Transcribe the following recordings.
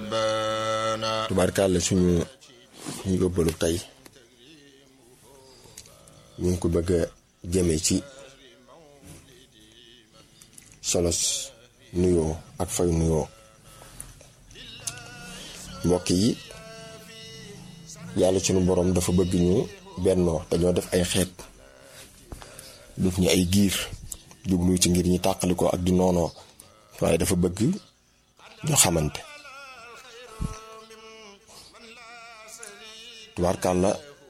tubaarkàlla suñu ñu yóbbalu tey ñu ngi ko bëgg a jëme ci solos nuyoo ak fay nuyoo mbokk yi yàlla sunu boroom dafa bëgg ñu bennoo dañoo def ay xeet def ñu ay giir jublu ci ngir ñi tàqalikoo ak di noonoo waaye dafa bëgg ñu xamante tubaarkàlla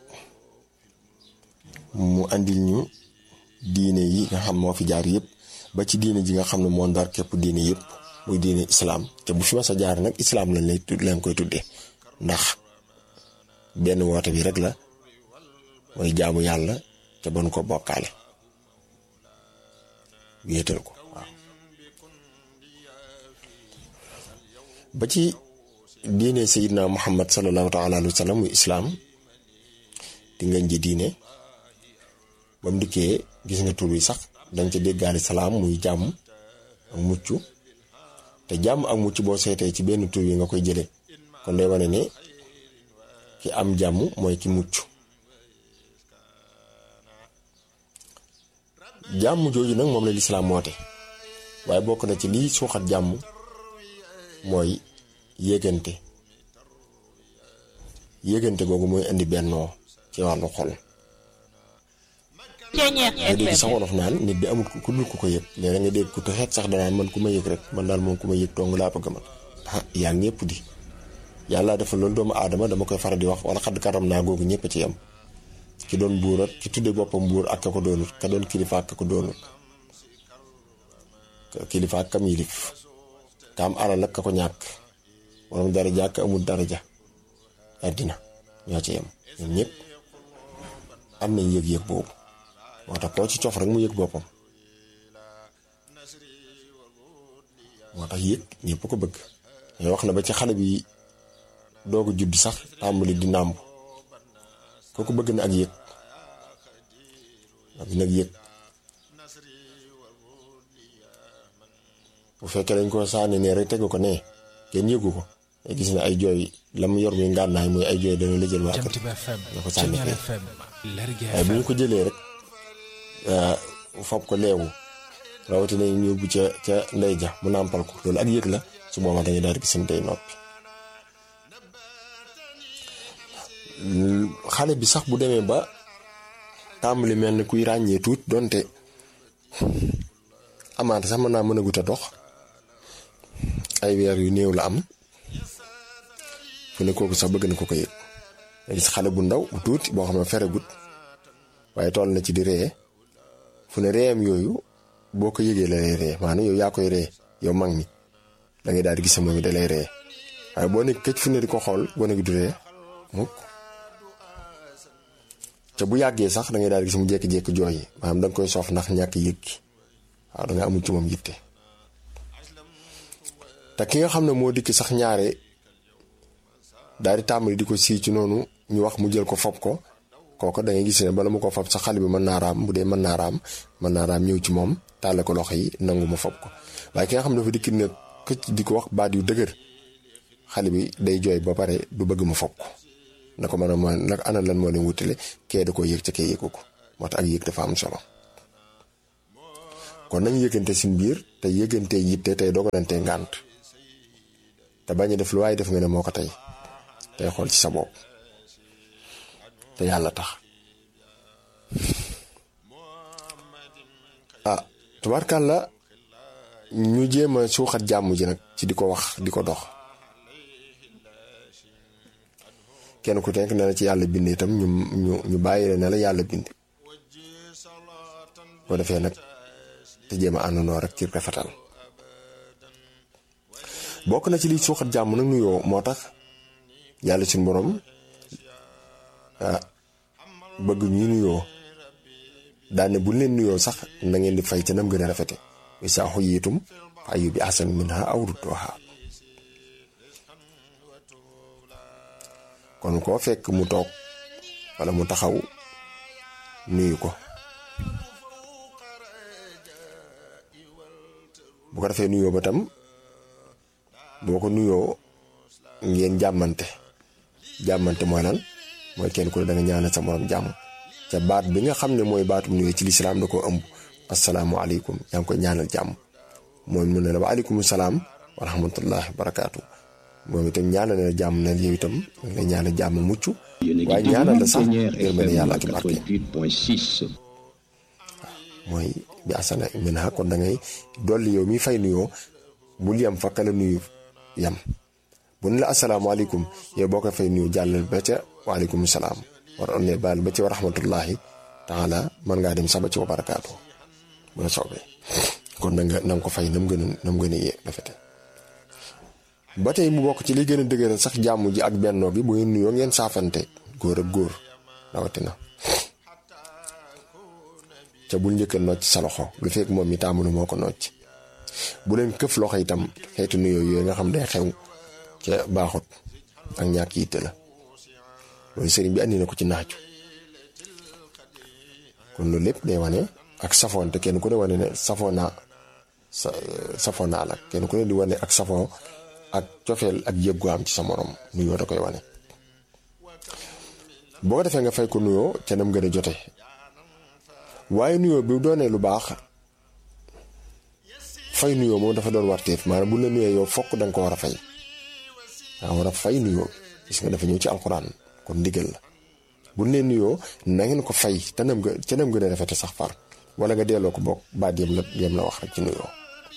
mu andil ñu diine yi nga xam moo fi jaar yëpp ba ci diine ji nga xam ne moo ndar képp diine yëpp muy diine islaam te bu fi ma sa jaar nag islaam lañ lay leen koy tuddee ndax benn woote bi rek la mooy jaamu yàlla te bon ko bokkaale wéetal ko waaw ba ci diine sayidna muhammad sallallahu taala alayhi wa sallam muy islaam di ngañ ji diine ba mu dikkee gis nga tur yi sax dañ ca déggaale salaam muy jàmm ak mucc te jàmm ak mucc boo seetee ci benn tur yi nga koy jële kon day wane ne ki am jàmm mooy ki mucc jàmm jooju nag moom la lislaam woote waaye bokk na ci liy suuxat jàmm mooy yëgante yëgante googu mooy indi bennoo ci wàllu xol nga dégg sax wolof naan nit di amul ku dul ku ko yëg léeg nga dégg ku te xeet sax danaan man ku ma yëg rek man daal moom ku ma yëg dong laa bëgg man ah yaa ñëpp di yàlla dafa loolu doomu aadama dama koy faral di wax wala xadd karam naa googu ñëpp ci yam ki doon buurat ki tudde boppam buur ak ka ko doonut ka doon kilifa ak ka ko doonut kilifa ak kam yilif ka am alal ak ka ko ñàkk borom daraja ak amul daraja àddina ñoo ci yem ñoom ñëpp am nañ yëg-yëg boobu moo tax koo ci cof rek mu yëg boppam moo tax yëg ñëpp ko bëgg mais wax na ba ci xale bi doog a judd sax tàmbali di nàmb kooku bëgg na ak yëg bëgg na ak yëg bu fekkee dañ ko sànni ne rek tegu ko ne kenn yëgu ko gis na ay jooy la mu yor muy ngànnaay muy ay jooy dana la jël waa kër nga ko sànni fee waaye bu ñu ko jëlee rek fob ko leewu rawatina ñu yóbbu ca ca ndey ja mu nàmpal ko loolu ak yëg la su boobaa dañuy daal di gis tey noppi xale bi sax bu demee ba tàmbali mel ni kuy ràññee tuut donte amaante sax mën naa mën a gut a dox ay weer yu néew la am fu ne kooku sax bëgg na ko ko yëg nga gis xale bu ndaw bu tuuti boo xam ne feregut waaye toll na ci di ree fu ne reeyam yooyu boo ko yëgee la lay ree maanaam yow yaa koy ree yow mag mi da ngay daal di gis moom da lay ree waaye boo nekk këcc fu ne di ko xool gone gi du ree mukk te bu yàggee sax da ngay daal di gis mu jékki-jékki jooy yi maanaam da nga koy soof ndax ñàkk yëg gi waaw da nga amul ci moom yitte te ki nga xam ne moo dikk sax ñaare daal di tàmbali di ko sii ci noonu ñu wax mu jël ko fob ko kooku da ngay gis ne bala mu ko fob sax xale bi mën naa raam bu dee mën naa raam mën naa raam ñëw ci moom tàlle ko loxo yi nangu mu fob ko waaye ki nga xam ne dafa dikk ne këcc di ko wax baat yu dëgër xale bi day jooy ba pare du bëgg mu fob ko na ko mën a mën nag ana lan moo leen wutale kee da koo yëg ca kee yëgu ko moo tax ak yëg dafa am solo kon nañu yëgante suñ biir te yëgante yitte tey dogalante ngànt te bañ a def lu waaye def nga ne moo ko tey tey xool ci sa bopp te yàlla tax ah tubaarkàlla ñu jéem a suuxat jàmm ji nag ci di ko wax di ko dox kenn ku nekk ne la ci yàlla bind itam ñu ñu ñu bàyyi la ne la yàlla bind boo defee nag te jéem a àndandoo rek ci rafetal bokk na ci liy suuxat jàmm nag nuyoo moo tax yàlla suñu borom ah bëgg ñu nuyoo daane bu leen nuyoo sax na ngeen di fay ca nam gën a rafete isaa xuyiitum fa ayyu bi ahsan minha aw rudduha kon koo fekk mu toog wala mu taxaw nuyu ko bu ko defee nuyoo ba tam boo ko nuyoo ngeen jàmmante jàmmante mooy lan mooy kenn ku ne da nga ñaanal sa morom jàmm ca baat bi nga xam ne mooy baatum nuyoo ci lislaam da koo ëmb asalaamualeykum yaa ngi koy ñaanal jàmm mooy mu ne la wa aleykum salaam wa rahmatullahi wa barakaatu moom itam ñaanal na jàmm na yow itam nga ñaanal jàmm mucc waaye ñaanal la sax yërmande yàlla ak barke mooy bi asana min ha kon da ngay dolli yow mi fay nuyoo bul yem fa kala nuyu yem bu ne la asalaamaaleykum yow boo ko fay nuyu jàllal ba ca waaleykum salaam war on ne baal ba ci wa rahmatullahi taala mën ngaa dem saba ci wa barakaatu bu la soobee kon na nga na nga ko fay nam gën a nam gën a yee rafete ba tey mu bokk ci li gën a dëgëral sax jàmm ji ak bennoo gi bu ngeen nuyoo ngeen saafante góor ak góor rawatina ca bul njëkkal nocc sa loxo lu fekk moom mi tàmbali moo ko nocc bu leen këf loxo itam xeetu nuyoo yooyu nga xam day xew ca baaxut ak ñàkk yitte la loolu sëriñ bi andi na ko ci naaju kon loolu lépp day wane ak safoon te kenn ku ne wane ne safoo naa sa safoo naa la kenn ku ne di wane ak safoo ak cofeel ak yëg gu am ci sa morom nuyoo da koy wane boo ko defee nga fay ko nuyoo ca nam gën a jote waaye nuyoo bi doonee lu baax fay nuyoo moom dafa doon warteef maanaam bu la nuyoo yow fokk da nga ko war a fay daa war a fay nuyoo gis nga dafa ñëw ci alxuraan kon ndigal la bu ne nuyoo na ngeen ko fay te nam nga ca nam gën a rafete sax far wala nga delloo ko bokk baat yem la yem la wax rek ci nuyoo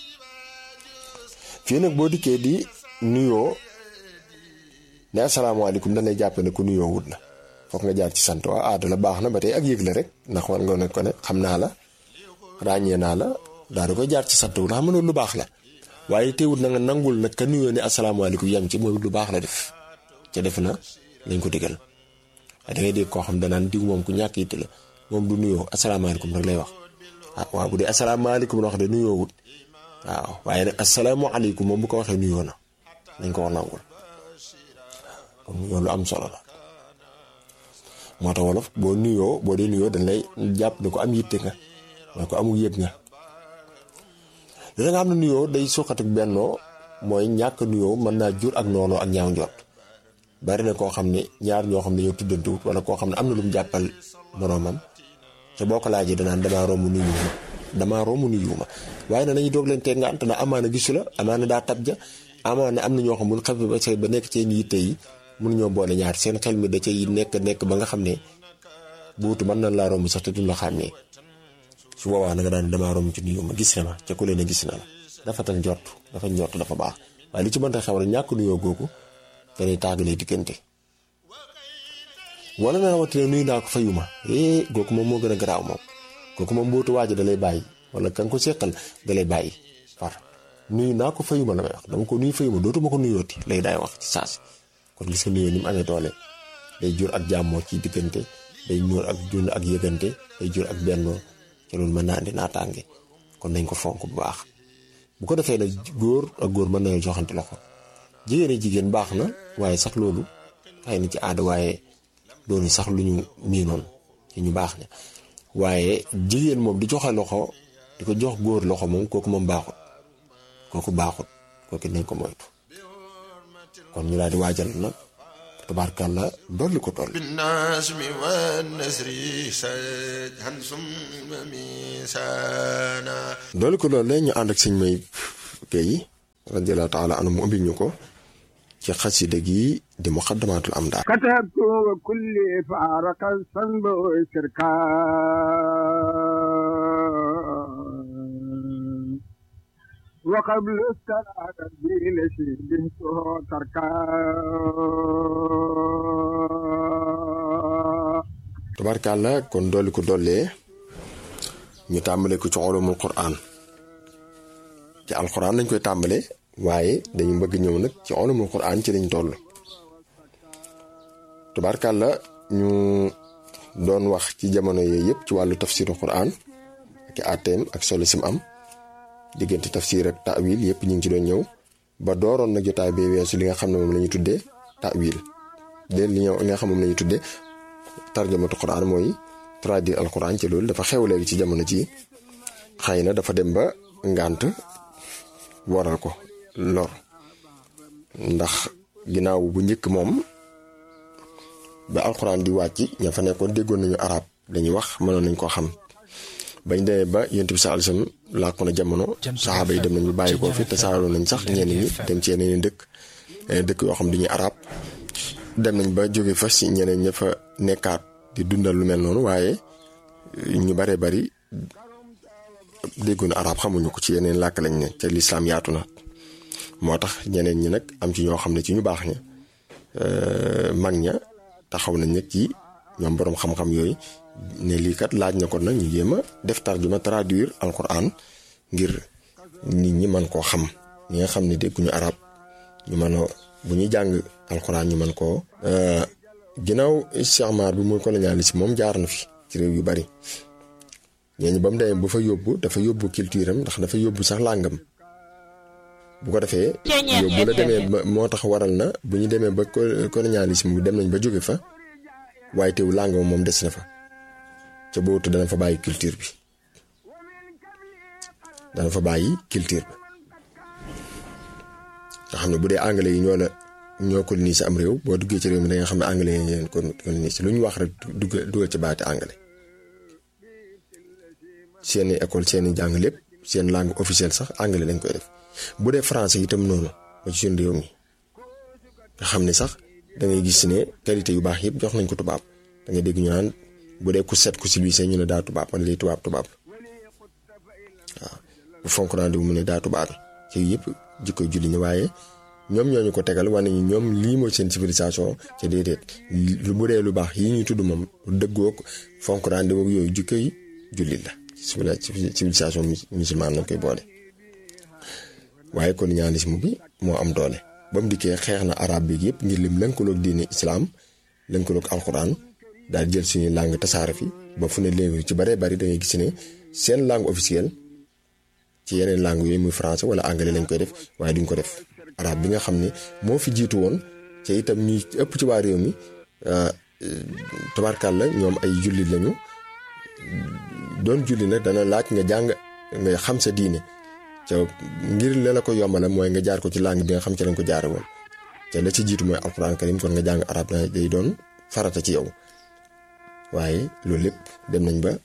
fii nag boo dikkee di nuyoo ne asalaamaaleykum dañ lay jàppe ne ku nuyoo wut la foog nga jaar ci sant waa aada la baax na ba tey ak yëg la rek ndax war nga ne ko ne xam naa la ràññee naa la daa da koy jaar ci sant wu xam nga lu baax la waaye teewul na nga nangul nag ka nuyoo ne asalaamaaleykum yem ci mooy lu baax la def ca def na lañ ko digal waaye da ngay dégg koo xam danaan diw moom ku ñàkk yitte la moom du nuyoo asalaamaaleykum rek lay wax ah waaw bu dee asalaamaaleykum la wax de nuyoo wut waaw waaye nag asalaamaaleykum moom bu ko waxee nuyoo na nañ ko wax nangul kon nuyoo lu am solo la moo tax wolof boo nuyoo boo dee nuyoo dañ lay jàpp ne ko am yitte nga mooy ko amul yëg nga dina nga xam ne nuyoo day suqat ak bennoo mooy ñàkk nuyoo mën naa jur ak noonu ak ñaaw njort bari na koo xam ne ñaar ñoo xam ne ñoo tuddantewut wala koo xam ne am na lu mu jàppal moroomam te boo ko laajee danaan damaa romb nuyu ma damaa romb nuyu ma waaye nag nañu doog leen teg nga ant na amaana gisu la amaana daa tab ja amaana am na ñoo xam mun xam ba say ba nekk seen yitte yi mun ñoo boole ñaar seen xel mi da cay nekk nekk ba nga xam ne buutu mën na laa romb sax te duñ la xàmmee su boobaa na nga daan damaa romb ci nuyu ma gis na ma ca ku leen a gis na la dafa tal njort dafa njort dafa baax waaye li ci mënta xew rek ñàkk nuyoo googu danay tàggalee diggante wala na rawatina nuyu naa ko fayuma eh googu moom moo gën a garaaw moom kooku moom mbootu waaj da lay bàyyi wala kan ko seqal da lay bàyyi far nuyu naa ko fayuma la may wax dama ko nuyu fayuma dootuma ko nuyooti lay daay wax ci saasi kon gis nga nuyoo ni mu amee doole day jur ak jàmmoo ci diggante day ñuur ak jund ak yëgante day jur ak bennoo te loolu mën naa andi naataange kon nañ ko fonk bu baax bu ko defee nag góor ak góor mën nañoo joxante loxo jigéen ak jigéen baax na waaye sax loolu xëy na ci aada waaye doonu sax lu ñu miinoon ci ñu baax ña waaye jigéen moom di joxe loxo di ko jox góor loxo moom kooku moom baaxut kooku baaxut kooku nañ ko moytu kon ñu daal di waajal nag tabaarkàlla dolli ko toll بالنجم والنسر سجها ثم ميسانا dolli ko loolu la ñu ànd ak sëñ may Guèye radiallahu taala anhu mu ubbil ñu ko ci xasida gi di muqaddamatul am daal كتبت وكل فارق الصنب شركا وقبل الصلاة بلشي بنته تركا tabaarkàlla kon dolli ko dollee ñu tàmbale ko ci ulumul quraan ci alquran lañ koy tàmbale waaye dañu bëgg ñëw nag ci ulumul quraan ci lañ toll tabaarkàlla ñu doon wax ci jamono yooyu yëpp ci wàllu tafsiru quraan ak i àtteem ak solo sim am diggante tafsir ak ta'wil yëpp ñu ngi ci doon ñëw ba dooroon nag jotaay bee weesu li nga xam ne moom la ñu tuddee ta'wil léegi li nga xam moom la ñu tuddee tarjamatu quran mooy traduire al quran ci loolu dafa xew léegi ci jamono ji xëy na dafa dem ba ngànt waral ko lor ndax ginnaaw bu njëkk moom ba alxuraan di wàcc ña fa nekkoon déggoon nañu arab dañuy wax mënoon nañ koo xam bañ demee ba yonent bi sallallahu alayhi wasallam làkku na jamono saxaaba yi dem nañ ba bàyyi koo fi te saaroo nañ sax ñenn ñi dem ci yeneen dëkk yeneen dëkk yoo xam duñuy arab dem nañ ba jóge fa si ñeneen ña fa nekkaat di dundal lu mel noonu waaye ñu bare bari déggoon arab xamuñu ko ci yeneen làkk lañ ne te lislaam yaatu na moo tax ñeneen ñi nag am ci ñoo xam ne ci ñu baax ña mag ña taxaw nañ nag ci ñoom boroom xam-xam yooyu ne lii kat laaj na ko nag ñu jéem a def tarjuma traduire alquran ngir nit ñi mën koo xam ñi nga xam ne dégguñu arab ñu mën a bu ñuy jàng alquran ñu mën koo. ginnaaw isticmaar bi muy colonialisme moom jaar na fi ci réew yu bari ñooñu ba mu demee bu fa yóbbu dafa yóbbu culture am ndax dafa yóbbu sax làngam bu ko defee. yóbbu la demee ba moo tax waral na bu ñu demee ba colonialisme bi dem nañ ba jóge fa waaye teew làng moom des na fa ca boobu dana fa bàyyi culture bi dana fa bàyyi culture bi nga xam ne bu dee anglais yi ñoo la ñoo colonisé am réew boo duggee ci réew mi da nga xam ne anglais yi leen colonisé lu ñu wax rek dugg dugal ci baati anglais seeni école seeni jàng lépp seen langue officielle sax anglais lañ koy def bu dee français itam noonu ba ci suñu réew mi nga xam ne sax da ngay gis ne qualité yu baax yëpp jox nañ ko tubaab da ngay dégg ñu naan bu dee ku set ku civilisé ñu ne daa tubaab man lay tubaab tubaab waaw bu fonk naa mu ne daa tubaab ci yëpp jikko julli ñi waaye ñoom ñoo ñu ko tegal wane ni ñoom lii mooy seen civilisation ca déedéet lu bu dee lu baax yi ñuy tudd moom dëggoog fonk naa yooyu jikko yi jullit la civilisation musulmane lañ koy boole. waaye colonialisme bi moo am doole ba mu dikkee xeex na arab bi yëpp ngir lim lënkaloog diine islam lënkaloog alxuraan daal jël suñuy langue tasaare fi ba fu ne léegi ci baree bari da ngay gis ne seen langue officielle ci yeneen langue yooyu muy français wala anglais lañ koy def waaye duñ ko def arab bi nga xam ne moo fi jiitu woon te itam ñuy ëpp ci waa réew mi tabarkal la ñoom ay jullit lañu doon julli nag dana laaj nga jàng nga xam sa diine. ca ngir la la ko yombala mooy nga jaar ko ci langue bi nga xam ci lañ ko jaare woon te la ci jiitu mooy alquran karim kon nga jàng arab na day doon farata ci yow waaye loolu lépp dem nañ ba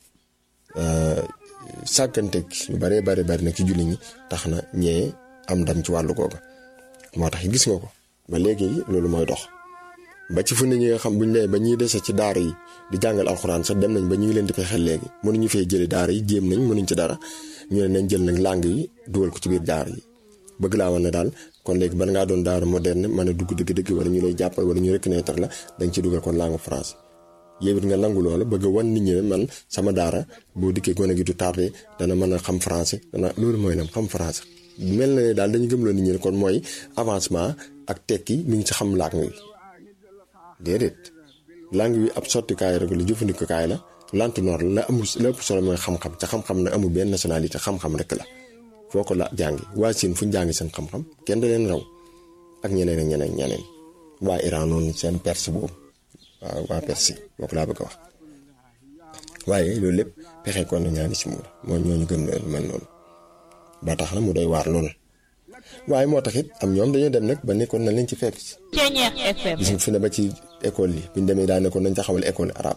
sàgganteeg ñu baree bari bari nag ci julli ñi tax na ñee am ndam ci wàllu googa moo tax gis nga ko ba léegi loolu mooy dox ba ci fu ne ñi nga xam buñ nee ba ñuy dese ci daara yi di jàngal alxuraan sax dem nañ ba ñu ngi leen di fay xel léegi mënuñu fee jëlee daara yi jéem nañ mënuñ ci dara ñu ne nañ jël nag langue yi dugal ko ci biir daara yi bëgg laa wan ne daal kon léegi bala ngaa doon daara moderne mën a dugg dëgg-dëgg wala ñu lay jàppal wala ñu reconnaître la dañ ci dugal kon langue français yow it nga nangu loola bëgg a wan nit ñi ne man sama daara boo dikkee gone gi du tardé dana mën a xam français dana loolu mooy nam xam français mel na ne daal dañu gëmloo nit ñi ne kon mooy avancement ak tekki mi ngi ci xam langue yi déedéet langue bi ab sottikaay rek la jëfandikukaay la lantinoor la amul la ëpp solo mooy xam-xam ca xam-xam na amul benn nationalité xam-xam rek la foo ko la jàngi waa Siin fu ñu jàngi seen xam-xam kenn da leen raw ak ñeneen ak ñeneen ñeneen waa Iran noonu seen perse boobu waaw waa perse boo ko laa bëgg a wax waaye loolu lépp pexe kon na ñaani si mu la moo ñooñu gëm loolu mel noonu ba tax na mu doy waar loolu waaye moo tax it am ñoom dañoo dem nag ba nekkoon na leen ci fekk si gis nga fi ne ba ci école yi bi ñu demee daa nekkoon nañ taxawal école arabe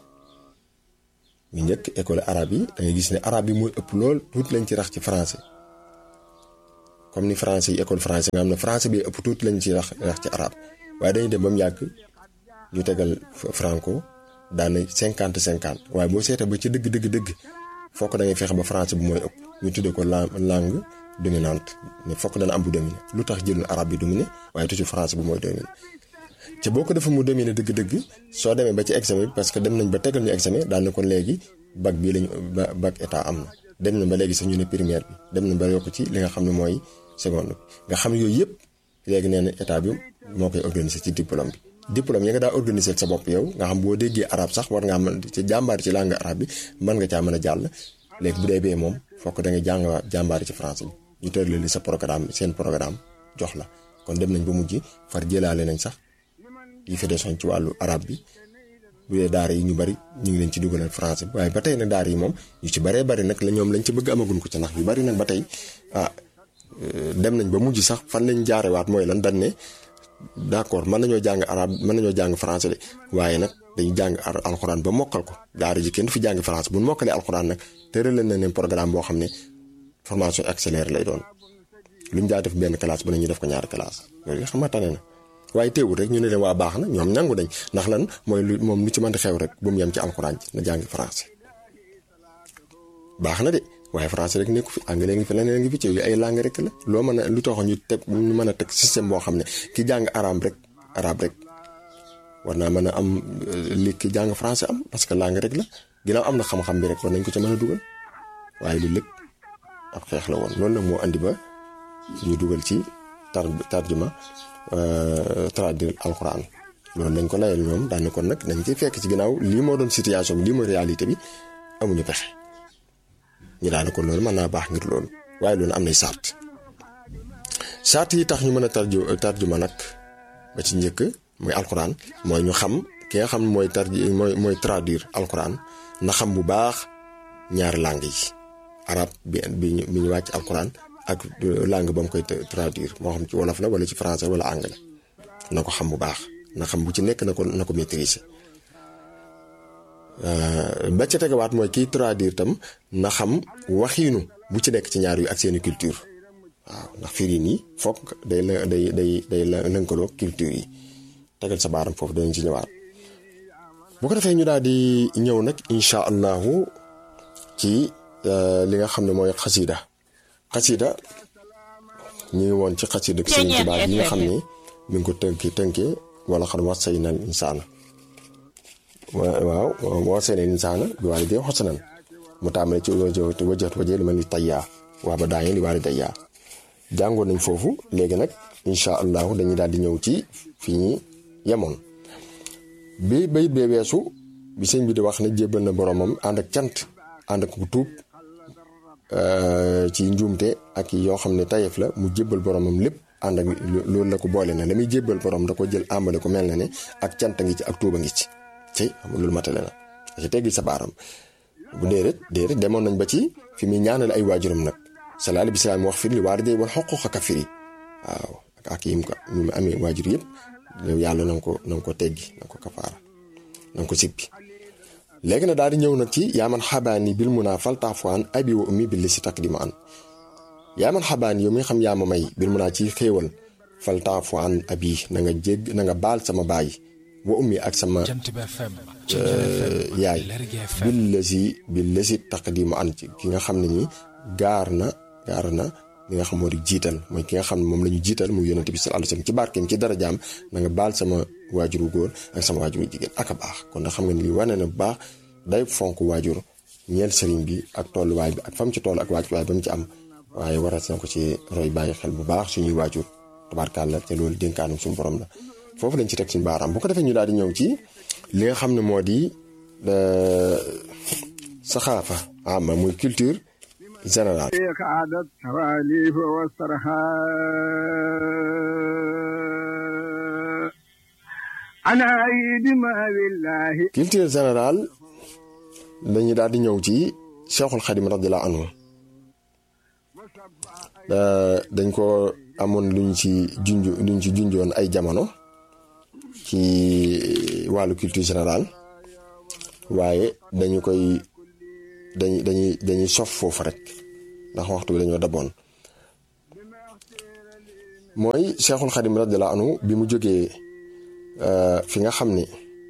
ñu njëkk école arabe yi da ngay gis ne arabe yi mooy ëpp lool tuuti lañ ci rax ci français comme ni français yi école français nga xam ne français bi ëpp tuuti lañ ci rax rax ci arabe waaye dañuy dem ba mu yàgg ñu tegal franco daana cinquante cinquante waaye boo seetee ba ci dëgg dëgg dëgg fokk da ngay fexe ba français bi mooy ëpp ñu tuddee ko langue dominante ne fokk dana am bu dominé lu tax jëlul arabe bi dominé waaye toujours français bi mooy dominé te boo ko defee mu dominé dëgg-dëgg soo demee ba ci examen bi parce que dem nañ ba tegal ñu examen daan na kon léegi bac bii lañu bac état am na dem nañ ba léegi sax ñu ne première bi dem nañ ba yokk ci li nga xam ne mooy seconde bi nga xam ne yooyu yëpp léegi nee na état bi moo koy organiser ci diplôme bi diplôme yi nga daa organiser sa bopp yow nga xam boo déggee arabe sax war ngaa mën ci jàmbaar ci langue arabe bi mën nga caa mën a jàll léegi bu dee bee moom fokk da nga jàng jàmbaar ci français bi ñu tëralali sa programme seen programme jox la kon dem nañ ba mujj far jëlaale nañ sax yi fi desoon ci wàllu arab bi bu dee daara yi ñu bari ñu ngi leen ci dugalal français bi waaye ba tey nag daara yi moom ñu ci baree bari nag la ñoom lañ ci bëgg amaguñ ko ci ndax yu bari nag ba tey ah dem nañ ba mujj sax fan lañ jaarewaat mooy lan dañ ne d'accord mën nañoo jàng arabe mën nañoo jàng français de waaye nag dañu jàng alxuraan ba mokkal ko daara ji kenn du fi jàng français bu ñu mokkalee alxuraan nag tëral leen na leen programme boo xam ne formation accélérée lay doon lu ñu daa def benn classe bu ne ñu def ko ñaari classe loolu nga xamante ne na waaye teewul rek ñu ne leen waa baax na ñoom nangu nañ ndax lan mooy lu moom lu ci mën di xew rek bu mu yem ci alxuraan ji na jàng français baax na de waaye français rek nekku fi anglais ngi fi leneen ngi fi ci yu ay langue rek la loo mën a lu tax ñu teg ñu mën a teg système boo xam ne ki jàng arabe rek arabe rek war naa mën a am li ki jàng français am parce que langue rek la ginnaaw am na xam-xam bi rek war nañ ko ca mën a dugal waaye lu lépp ab xeex la woon loolu nag moo andi ba ñu dugal ci tar tarjuma traduire alxuraan loolu dañ ko layal ñoom daan ne kon nag dañ ciy fekk ci ginnaaw lii moo doon situation bi lii mooy réalité bi amuñu pexe ñu daal kon loolu mën naa baax ngir loolu waaye loolu am nay sart sart yi tax ñu mën a tarju tarjuma nag ba ci njëkk muy alxuraan mooy ñu xam ki nga xam mooy tarji mooy mooy traduire alxuraan na xam bu baax ñaari langue yi arab bi bi ñu bi ñu wàcc alxuraan ak langue ba mu koy traduire moo xam ci wolof la wala ci français wala anglais na ko xam bu baax na xam bu ci nekk na ko na ko maîtriser ba ca tegawaat mooy kiy traduire tam na xam waxiinu bu ci nekk ci ñaar yu ak seeni culture waaw ndax firi nii foog day la day day day la lënkaloo culture yi tegal sa baaram foofu danañ ci ñëwaat bu ko defee ñu daal di ñëw nag incha allahu ci li nga xam ne mooy xasida xasida ñu ngi woon ci xasida Sëriñ Tuubaa yi nga xam ne mi ngi ko tënki tënkee wala xam wax say nal insaana waaw wax say nal insaana bi waali dee xosanan mu tàmbale ci wajat waje li ma ni tayyaa waa ba daañu li waali dayyaa jàngoon nañ foofu léegi nag incha allahu dañuy daal di ñëw ci fi ñi yemoon bi bayit bee weesu bi sëñ bi di wax ne jébbal na boromam ànd ak cant ànd ak tuub ci njuumte ak yoo xam ne tayef la mu jébbal boromam lépp ànd ak loolu la ko boole na la muy jébbal borom da ko jël àmbale ko mel na ne ak cant ngi ci ak tuuba ngi ci ci xam loolu matale na ci teggi sa baaram bu déedéet déedéet demoon nañ ba ci fi muy ñaanal ay waajuram nag salaali bi salaam wax firi li waar day wal xoq xaka firi waaw ak yim ko ñu mu amee waajur yëpp yàlla na nga ko na nga ko teggi na nga ko kafaara na nga ko sippi léegi na daal di ñëw nag ci yaaman xabaani bil mun naa fal taafuwaan abi wa ummi bil li si takk di ma an yaaman xabaani yow mi xam yaa ma may bil mun naa ci xéewal fal taafuwaan abi na nga jégg na nga baal sama baay wa ummi ak sama yaay bil la si bil la si takk di ma an ci ki nga xam ne nii gaar na gaar na li nga xam moo di jiital mooy ki nga xam ne moom la ñu jiital muy yonente bi sallallahu alayhi wasallam ci barkeem ci darajaam na nga baal sama waajuru góor ak sama waajuru jigéen ak a baax kon da xam nga ni li wane na bu baax day fonk waajur ñeel sëriñ bi ak tolluwaay bi ak fam ci toll ak waajuwaay ba mu ci am waaye warat na ko ci roy bàyyi xel bu baax suñuy waajur tabaarkàlla te loolu dénkaanum suñu borom la foofu lañ ci teg suñu baaraam bu ko defee ñu daal di ñëw ci li nga xam ne moo di saxaafa ama muy culture général عادت تواليف والصرخاء أنا أيد ما بالله culture générale dañuy daal di ñëw ci Cheikhul Khadim radiyallahu anhu dañ ko amoon luñ ci junj luñ ci junjoon ay jamono ci wàllu culture générale waaye dañu koy dañuy dañuy dañuy sof foofu rek ndax waxtu bi dañoo daboon mooy Cheikhul Khadim radiyallahu anhu bi mu jógee fi nga xam ni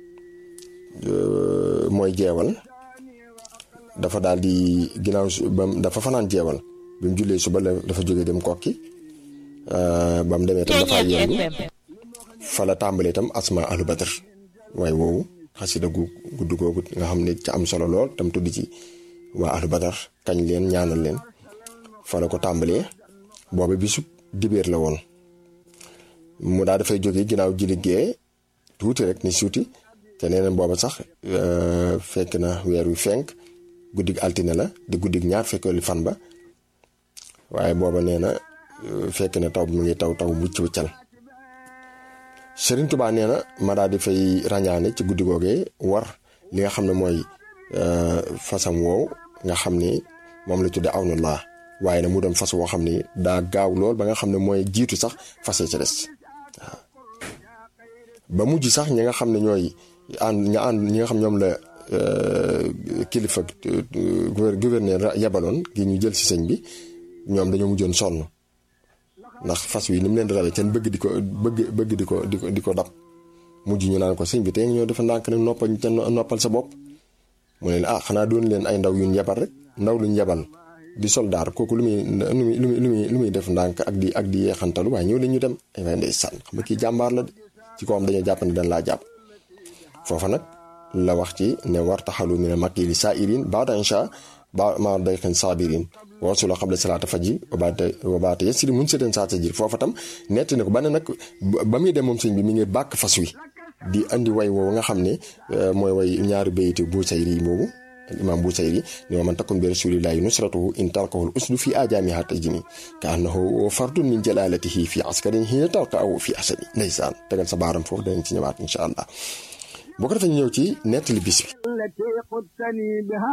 mooy jeewal dafa daal di ginnaaw ba dafa fanaan jeewal bi mu jullee suba dafa jógee dem kokki ba mu demee tam dafa yendu fa la tàmbalee itam asma ahlu badr waaye woowu xasida gu gudd googu nga xam ne ca am solo lool tam tudd ci waa ahlu badar kañ leen ñaanal leen fa la ko tàmbalee booba bisub dibéer la woon mu daa dafay jóge ginnaaw ji liggéey tuuti rek ni suuti te nee na booba sax fekk na weer wi fenk guddig altine la di guddig ñaar fekkeelu fan ba waaye booba nee na fekk na taw bi mu ngi taw taw mucc wuccal Sëriñ Tuubaa nee na ma daa di fay ràññaane ci guddi googee war li nga xam ne mooy fasam woow nga xam ni moom la tudde awnu laa waaye nag mu doon fas woo xam ni daa gaaw lool ba nga xam ne mooy jiitu sax fase ca des waaw ba mujj sax ñi nga xam ne ñooy ànd ña ànd ñi nga xam ñoom la kilifa gouverneur yabaloon gi ñu jël si sëñ bi ñoom dañoo mujjoon sonn ndax fas wi ni mu leen di rawee kenn bëgg di ko bëgg bëgg di ko di ko di ko dab mujj ñu naan ko sëñ bi tey nga ñoo defa ndànk ne noppal ca noppal sa bopp mu leen ah xanaa doon leen ay ndaw yuñ yebal rek ndaw luñ yebal di soldaar kooku lu muy lu muy lu muy lu muy def ndànk ak di ak di yeexantalu waaye ñëw leen ñu dem ay waaye ndeysaan xam nga kii jàmbaar la de ci ko am dañoo jàpp ne dañ laa jàpp foofa nag la wax ci ne war taxalu mi ne makili saa irin baada insha ba ma day xen saabirin wasula xabla salaata faji wabaate wabaate yasiri mun seeteen saa sa jir foofa tam netti ne ko ba ne nag ba muy dem moom sëñ bi mi ngi bàkk fas wi di andi way woowu nga xam ne mooy way ñaari bayiti bu sayri yi boobu imam bu sayri ni wa man takun bi rasulillahi nusratuhu in talqahu usdu fi ajamiha tajni ka annahu fardun min jalalatihi fi askarin hina talqa aw fi asadi ndeysaan tegal sa baaram foofu danañ ci ñëwaat insha allah boo ko defee ñu ñëw ci nettali bis bi التي قدتني بها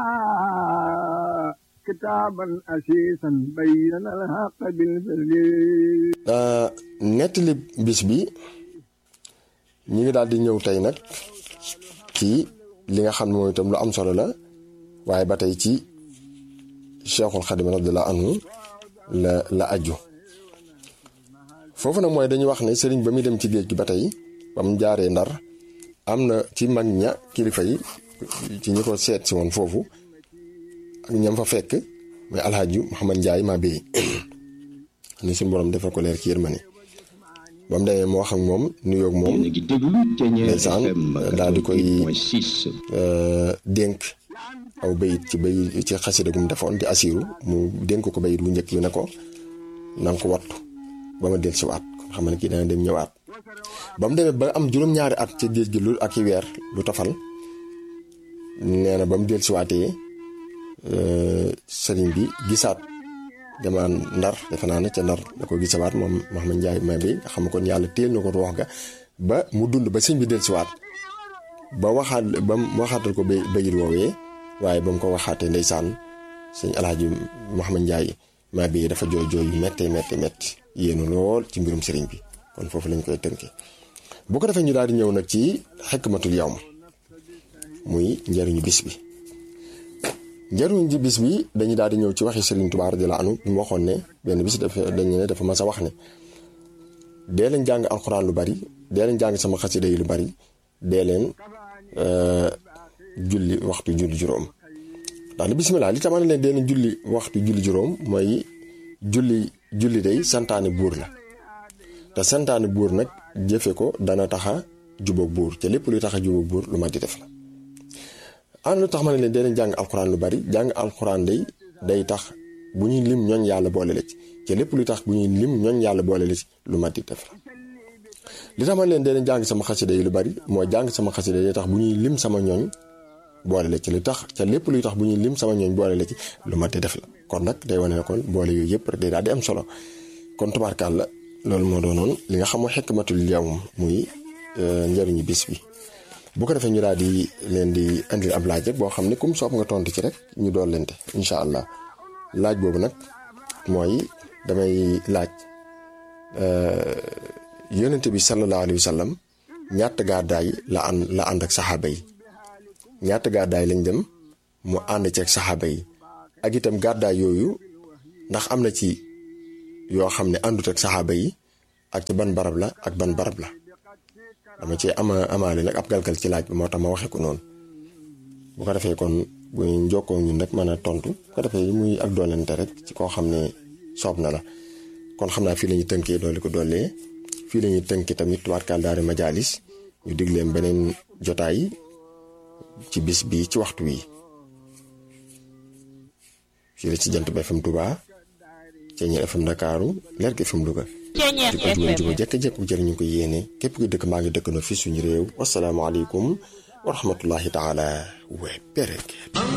كتابا أسيسا بين الحق بالبر nettali bis bi ñi ngi daal di ñëw tey nag ci li nga xam ne mooy itam lu am solo la waaye ba tey ci Cheikhul Xadim radiyallahu anhu la la aju foofu nag mooy dañuy wax ne sëriñ ba muy dem ci géej gi ba tey ba mu jaaree ndar am na ci mag ña kilifa yi ci ñi ko seet si woon foofu ak ñam fa fekk mooy alxaaji Mouhamad Ndiaye maa béy ni suñu borom defal ko leer ci yërmande ba mu demee moo wax ak moom nuyoog moom yéen a ngi déglu Thiéniere ndeysaan FM daal di koy 88.6 dénk aw bayit ci bay ci xasida gu mu defoon di asiru mu dénk ko bayit bu njëkk bi ne ko na nga ko wattu ba ma del si waat kon xam ne kii dana dem ñëwaat ba mu demee ba am juróom-ñaari at ci géej gi lu ak i weer lu tofal nee na ba mu del si waatee sëriñ bi gisaat dama ndar defe naa ne ca ndar da ko gisawaat moom Mouhamed Ndiaye ma bi nga xam kon yàlla téel na ko wax ga ba mu dund ba sëñ bi del si waat ba waxaat ba mu waxaatal ko bay bayit woowee waaye ba mu ko waxaatee ndeysaan sëñ alaaji Mouhamed Ndiaye maa bi dafa jooy jooy yu méttee méttee métti yéenu lool ci mbirum sëriñ bi kon foofu lañ koy tënkee bu ko defee ñu daal di ñëw nag ci xikmatul yawm muy njëriñu bis bi njëriñu ji bis bi dañuy daal di ñëw ci waxi Sëriñ Tuubaa radiyallaahu anhu bi mu waxoon ne benn bis dafa dañu ne dafa mas a wax ne dee leen jàng alxuraan lu bari dee leen jàng sama xasida yi lu bari dee leen julli waxtu julli juróom ndax li bisimilah li tax leen dee leen julli waxtu julli juróom mooy julli julli day santaane buur la te santaane buur nag jëfe ko dana taxa jubóog buur te lépp luy taxa jubóog buur lu ma di def la ana lu tax ma ne leen dee leen jàng alxuraan lu bari jàng alxuraan day day tax bu ñuy lim ñooñ yàlla boole la ci te lépp luy tax bu ñuy lim ñooñ yàlla boole la ci lu ma di def la li tax ma ne leen dee leen jàng sama xasida yi lu bari mooy jàng sama xasida yi day tax bu ñuy lim sama ñooñ boole la ci li tax ca lépp luy tax bu ñuy lim sama ñooñ boole la ci lu ma di def la kon nag day wane ne kon boole yooyu yëpp rek day daal di am solo kon tubaarkaal la loolu moo doonoon li nga xam mooy xikmatul yawm muy njëriñu bis bi bu ko defee ñu daal di leen di andil ab laaj rek boo xam ne comme soob nga tontu ci rek ñu doon lente incha allah laaj boobu nag mooy damay laaj yonente bi sallallahu alayhi wa sallam ñaata gàddaay la ànd la ànd ak saxaaba yi ñaata gàddaay lañ dem mu ànd ci ak saxaaba yi ak itam gàddaay yooyu ndax am na ci yoo xam ne àndut ak saxaaba yi ak ci ban barab la ak ban barab la dama ci ama amaale nag ab galgal ci laaj bi moo tax ma waxe ko noonu bu ko defee kon bu ñu jokkoo ñun rek mën a tontu bu ko defee muy ak doolente rek ci koo xam ne soob na la kon xam naa fii la ñuy tënkee doole ko doolee fii la ñuy tënkee tamit tubaarkaal daari majaalis ñu digleem beneen jotaay ci bis bi ci waxtu wi fii la ci jant bi FM Touba Thiéniere FM Ndakaaru Lergui FM Louga di ko juróom juba jekk-jekk bu jëriñu ko yéene képp kuy dëkk maa ngi dëkk na fi suñu réew wasalaamaaleykum wa rahmatullahi taala wa barakaatu